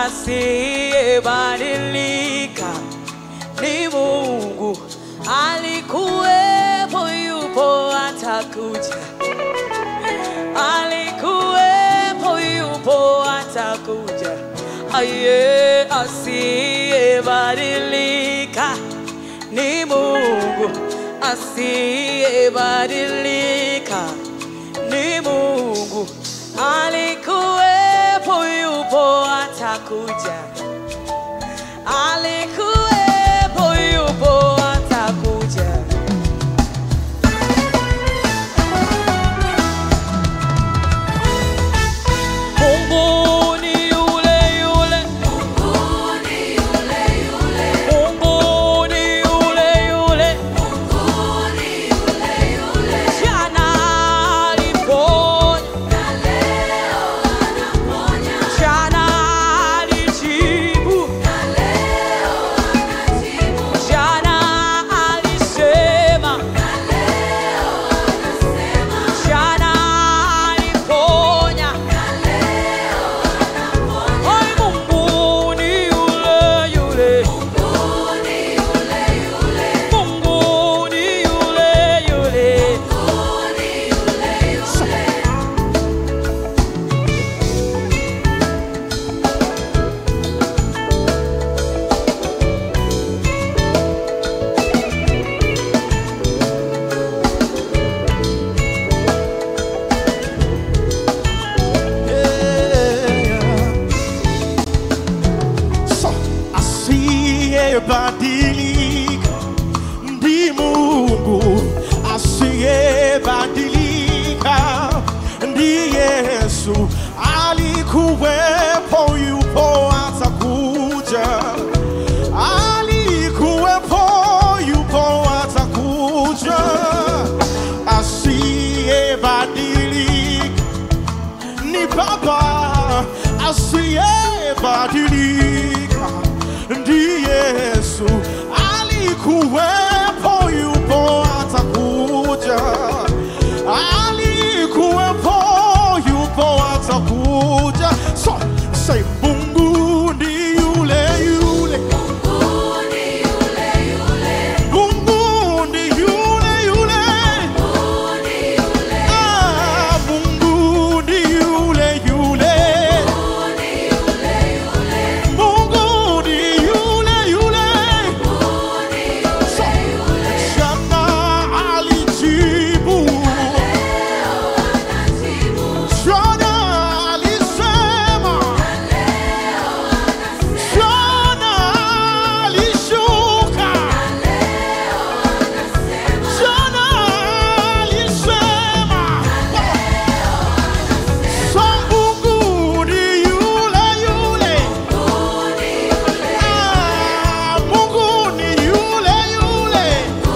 asiyebadilika ni Mungu, alikuwepo, yupo, atakuja. Alikuwepo, yupo, atakuja. Aye, asiyebadilika ni Mungu, asiyebadilika ni Mungu, alikuwepo, yupo, atakuja. Alikuwepo, yupo, atakuja. Mungu ni yule yule. Mungu ni yule yule. Jana aliponya. Jana alijibu. Jana alisema. Jana aliponya. Ay, Mungu ni yule yule. Mungu ni yule yule. So, asiyebadilika ndi Mungu, asiyebadilika ndi Yesu. Alikuwepo, yupo, atakuja. Alikuwepo, yupo, atakuja. Asiyebadilika ni Baba asiyebadilika, ndi Yesu. Alikuwepo, yupo, atakuja. Alikuwepo, yupo, atakuja. So, say Mungu ndi yule yule. Mungu ndi yule yule. Ah, Mungu ndi yule yule. Mungu ndi yule yule. So, jana alijibu. Jana alisema. Jana alishuka. Jana alisema. So Mungu ni yule yule. Ah, Mungu ni yule yule.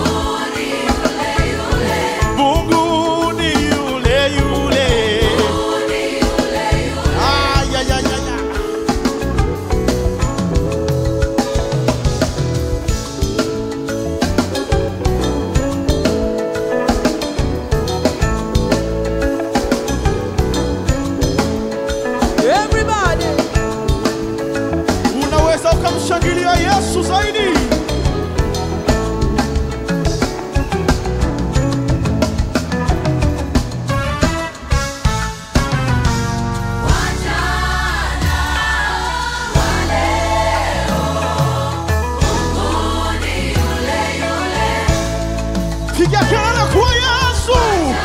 Mungu ni yule yule. Ah, ya, ya, ya, ya. Everybody. Unaweza ukamshangilia Yesu zaidi. Piga kelele kwa Yesu.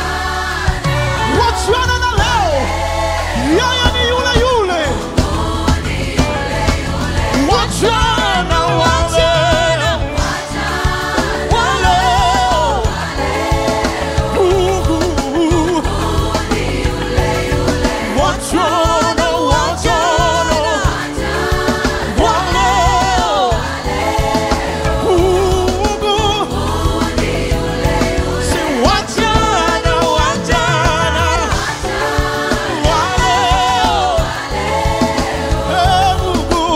Wachana na leo. Yeye ni yule yule. Wachana wale. Wale. Mungu. Wachana, wachana. Wale. Mungu. Si wachana, wachana. Wale. Eh, Mungu.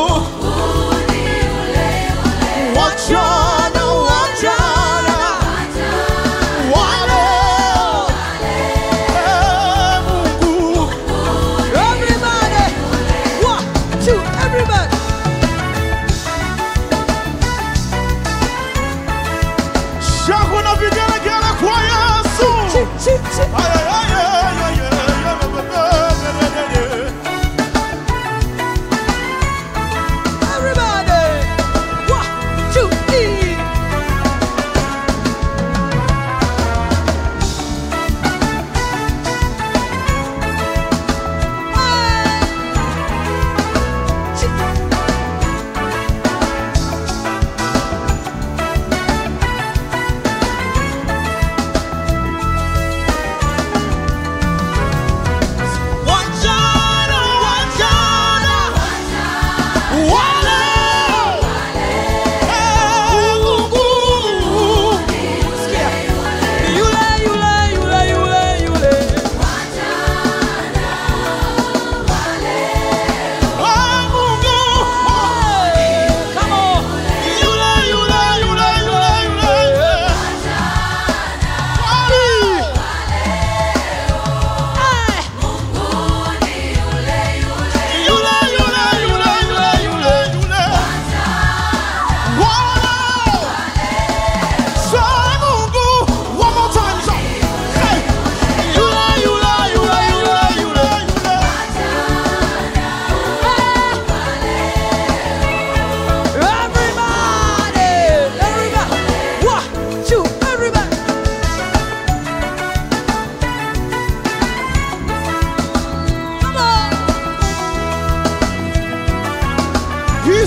Wachana, wachana. Wale. Eh, Mungu. Everybody.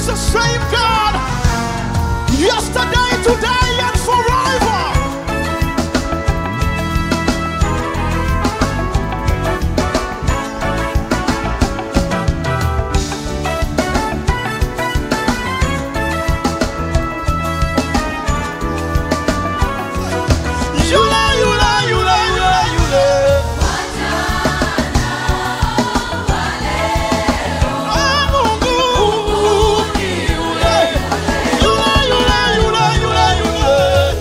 is the same God yesterday, today, and forever. Yule, yule, yule, yule, yule. Ah, Mungu. Yule, yule, yule, yule, yule.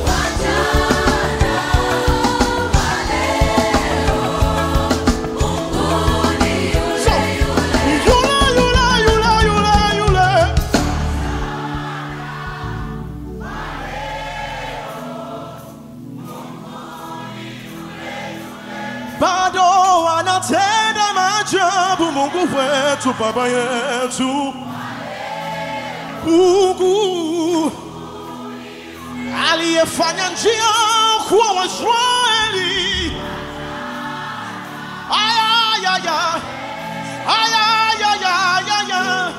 So, yule, yule, yule, yule, yule. bado anatenda maajabu Mungu wetu, Baba yetu. Mungu aliyefanya njia kwa Waisraeli. Aya, aya, aya, aya, aya, aya.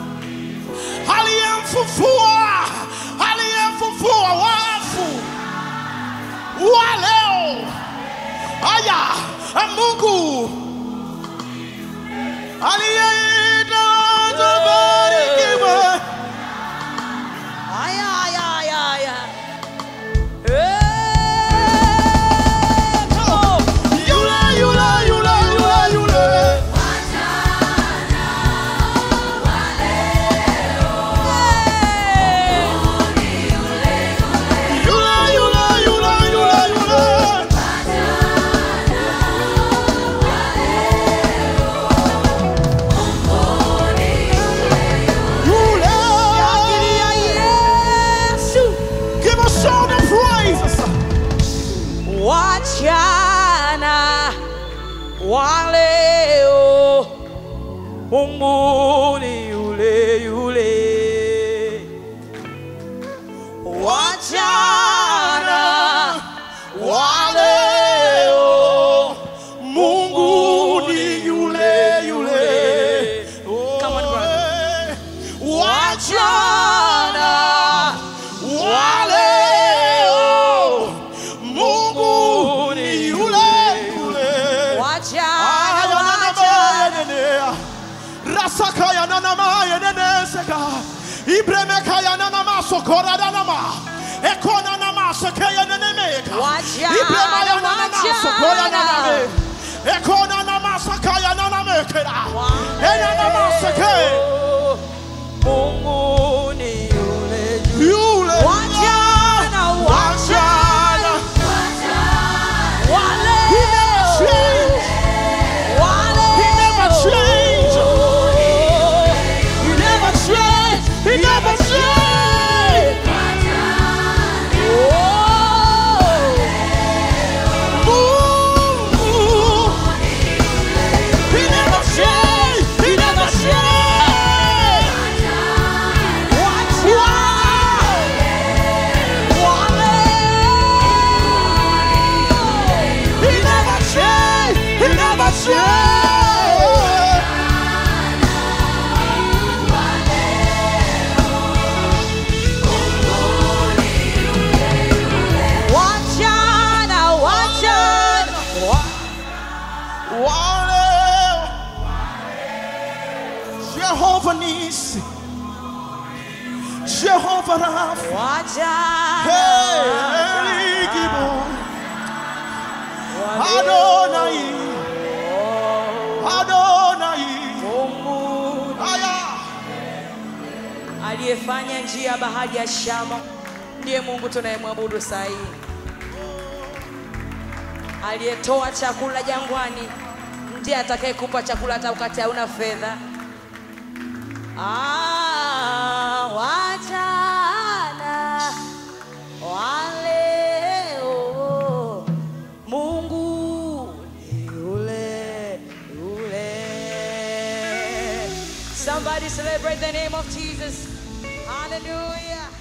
Aliyemfufua, aliyemfufua wafu wa leo Aya, Mungu aliyeita tubarikiwe. Aya, aya, aya, aya. Yule, yule, yule, yule, yule. Yule, yule, yule, yule, yule. Yule. Give us all the praise. Wachana wa leo, Mungu ni yule yule. Wachana wa leo, Mungu ni yule yule. Come on, brother. Wachana wa leo, Mungu ni yule yule. wachana, wachana. rasakaya nanamaya neneseka ibremekaya nanamasokorada nama ekona namasekeya nenemeka Wachana, ibremaya nanamasokorada wachana. name ekona namasakaya nanamekera enanamaseke Mungu ni yule yule. yule Wachana, wachana. wachana Wale. He never changed. Wale. He never changed. You never change. He never changed. Oh. Mungu. He never changed. He never changed. Wachana. Wale. He never changed. He never changed. Wachana, wachana. Wale. Jehovah Nisi. Jehovah Rapha. Wachana. Hey, Gibon. Adonai. Adonai. Mungu Aya. aliyefanya njia ya bahari ya Shamu ndiye Mungu tunayemwabudu saa hii, aliyetoa chakula jangwani ndiye atakayekupa chakula hata wakati hauna fedha. Ah, wachana waleo, Mungu ni yule yule. Somebody celebrate the name of Jesus. Hallelujah.